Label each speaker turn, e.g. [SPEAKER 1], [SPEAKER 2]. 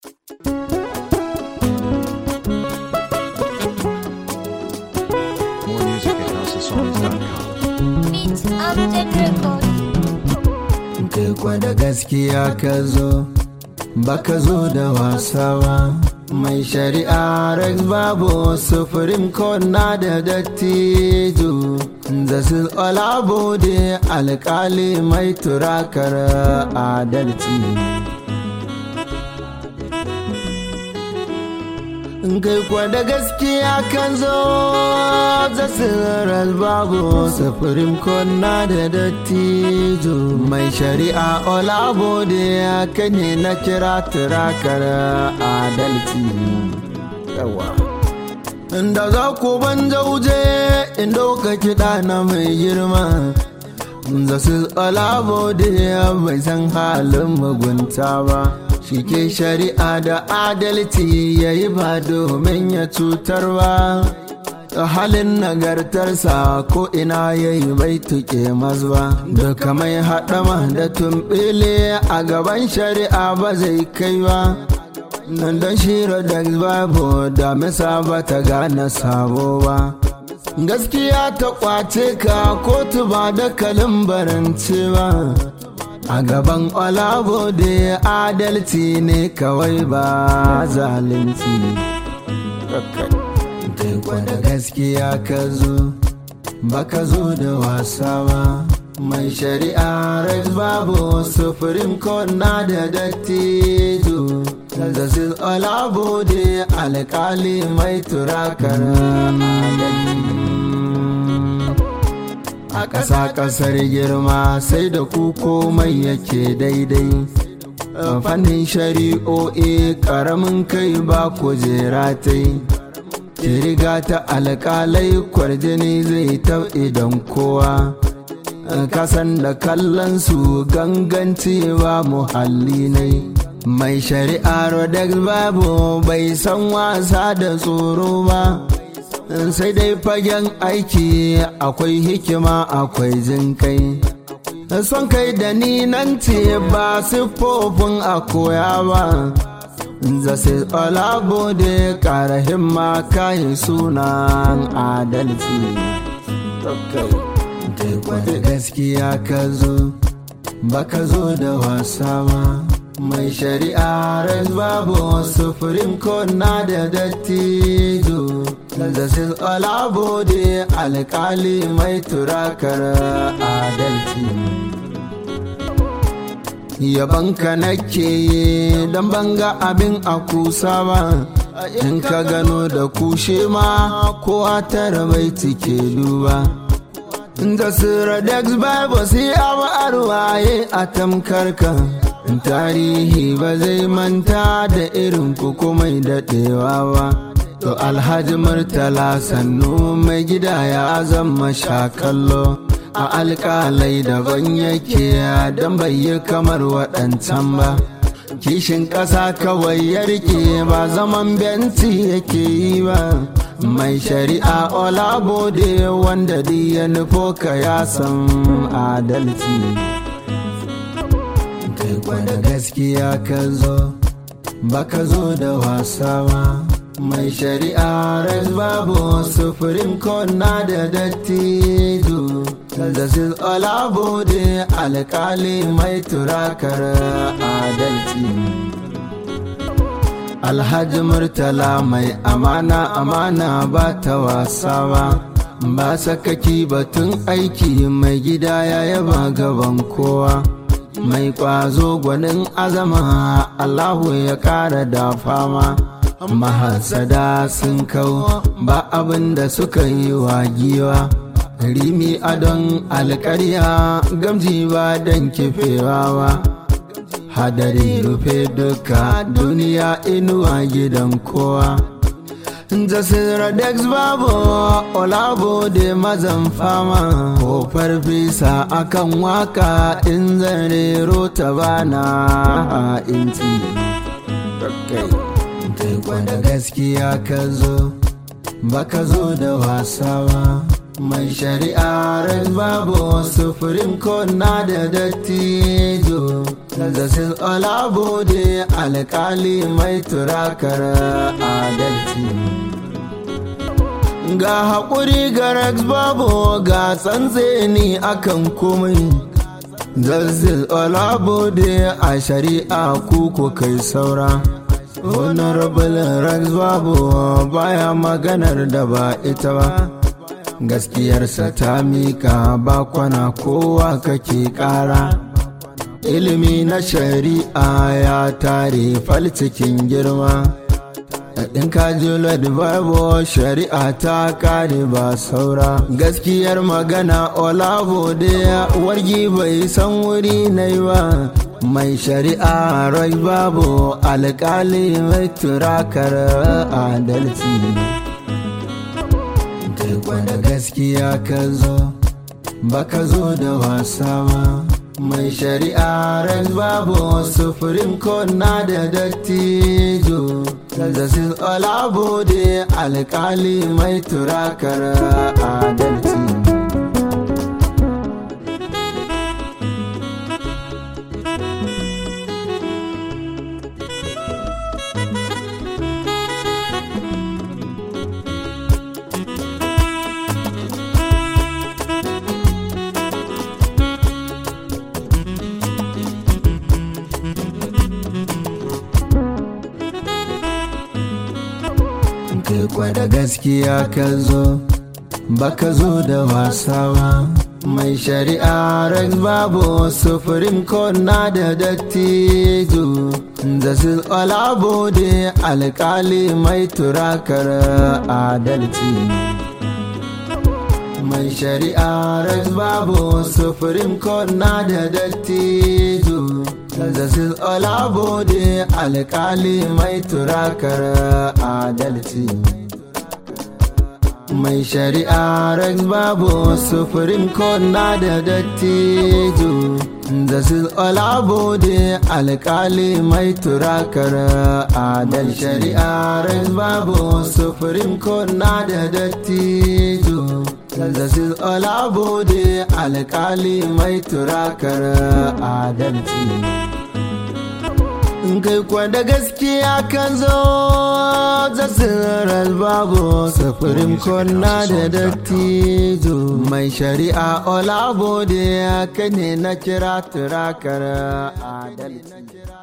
[SPEAKER 1] More music at houseofsongs.com.
[SPEAKER 2] Beats Upton Record.
[SPEAKER 3] kai kwa da gaskiya ka zo baka zo da wasa ba mai shari'a rex babu supreme court na da dattijo zasu olabode alkali mai turakar adalci kai kwa da gaskiya kan zo zasirar babu supreme court na da dattijo mai shari'a olabode ya kane na kira turakar adalci yawa inda za ku ban jauje in ɗauka kiɗa na mai girma zasu olabode bai san halin mugunta ba shi ke shari'a da adalci ya yi ba domin ya cutar ba halin nagartarsa ko ina ya yi bai tuke mazba duka mai haɗama da tumbile a gaban shari'a ba zai kai ba nan don shira da babu da misa ba ta gane sabo ba gaskiya ta kwace ka kotu ba da kalin barance ba a gaban olabo da adalci ne kawai ba zalunci kai kwada gaskiya ka zo baka zo da wasa ba mai shari'a rex babu supreme court na da dattijo da su olabo da alkali mai turakar adalci a ƙasa ƙasar girma sai da ku komai yake daidai fannin shari'o'i ƙaramin kai ba kujera ta yi riga ta alƙalai kwarjini zai ta idan kowa kasan da kallon su ganganci ba muhalli ne mai shari'a rodex babu bai san wasa da tsoro ba sai dai fagen aiki akwai hikima akwai jin kai son kai da ni nan ce ba siffofin a koya ba zase olabo da kara himma kayi sunan adalci kai kwada gaskiya ka zo baka zo da wasa ba mai shari'a res babu supreme court na da dattijo da su olabo da alkali mai turakar adalci yabanka nake yi don banga abin a kusa ba in ka gano da kushe ma ko a tara bai cike duba da sura dex bible sai abu arwaye a tamkarka tarihi ba zai manta da irin kuku mai daɗewa ba to alhaji murtala sannu mai gida ya zama shakallo a alƙalai daban yake don bai yi kamar waɗancan ba kishin ƙasa kawai ya rike ba zaman benci yake yi ba mai shari'a olabode wanda ya nufo ka ya san adalci kai kwada gaskiya ka zo baka zo da wasa ba mai shari'a res babu supreme court na da dattijo da su olabo da alkali mai turakar adalci alhaji murtala mai amana amana ba ta wasa ba ba sakaki batun aiki mai gida ya yaba gaban kowa mai kwazo gwanin azama allahu ya kara da fama mahasada sun kau ba abin da suka yi wa giwa rimi adon alkarya gamji ba don kifewa ba hadari rufe duka duniya inuwa gidan kowa jasira dex babu olabo da mazan fama ko farfesa akan waka in zarero ta bana inci kai kwada gaskiya ka zo baka zo da wasa ba mai shari'ar babu sufurin na da dattijo zazzafin olabode alkali mai turakar adalci ga haƙuri ga rex babu ga tsantseni akan komai zazzil olabode a shari'a kuku kai saura honorable rex babu baya maganar da ba ita ba gaskiyarsa ta mika bakwana kowa kake kara ilimi na shari'a ya tare fal cikin girma ɗin kajilad bible shari'a ta kare ba saura gaskiyar magana olavo da wargi bai san wuri na yi ba mai shari'a rai babu alkali mai turakar adalci da gaskiya ka zo baka zo da wasa ba mai shari'a ran babu sufurin na da dattijo zazzafin olabode alkali mai turakar adalci kai kwada gaskiya ka zo baka zo da wasa ba mai shari'a rex babu sufurin na da dattijo zasil olabode alkali mai turakar adalci mai shari'a rex babu sufurin na da dattijo zazzafin olabode alkali mai turakar adalci mai shari'a rex babu sufurin na da dattijo zazzafin olabode alkali mai turakar adalci shari'a rex babu sufurin na da dattijo zazzafin olabode alkali mai turakar adalci kai kwada gaskiya kan zo zasirar babu safarin konna da dattijo mai shari'a olabode ya kane na kira turakar adalci